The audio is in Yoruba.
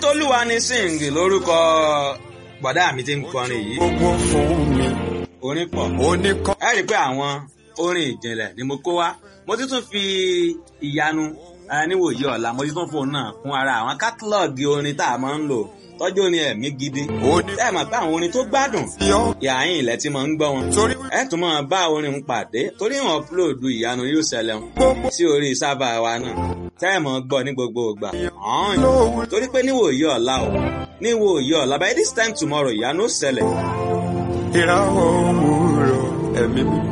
tolúwa ni sing lórúkọ bọ̀dá mi ti ń kọrin yìí gbogbo fún mi orin pọ̀ oníkọ́ ẹ rí i pé àwọn orin ìjìnlẹ̀ ni mo kó wá mo ti tún fi ìyanu eh, níwòye ọ̀la mo ti tún fóun náà kún ara àwọn kátálọ́ọ̀gì orin tá a máa ń lò tọ́jú orin ẹ̀mí gidi ẹ mọ̀ pé àwọn orin tó gbádùn oníyọ́ ìyáyìn ilẹ̀ tí mo ń gbọ́ wọn torí ẹ tún máa bá orin ń pàdé torí wọn upload ìyanu yóò ṣẹlẹ̀ wọn gbogbo sí orí sábà wa náà tẹ́ ẹ̀ mọ̀ gbọ́ ní gbogbo ìgbà ọ̀hún lówó torí pé níwòye ọ̀la o níwòye ọ̀la by this time tomorrow ìyanu ó ṣẹlẹ̀ ìràwọ̀ òwúrọ̀ ẹ̀mí mi.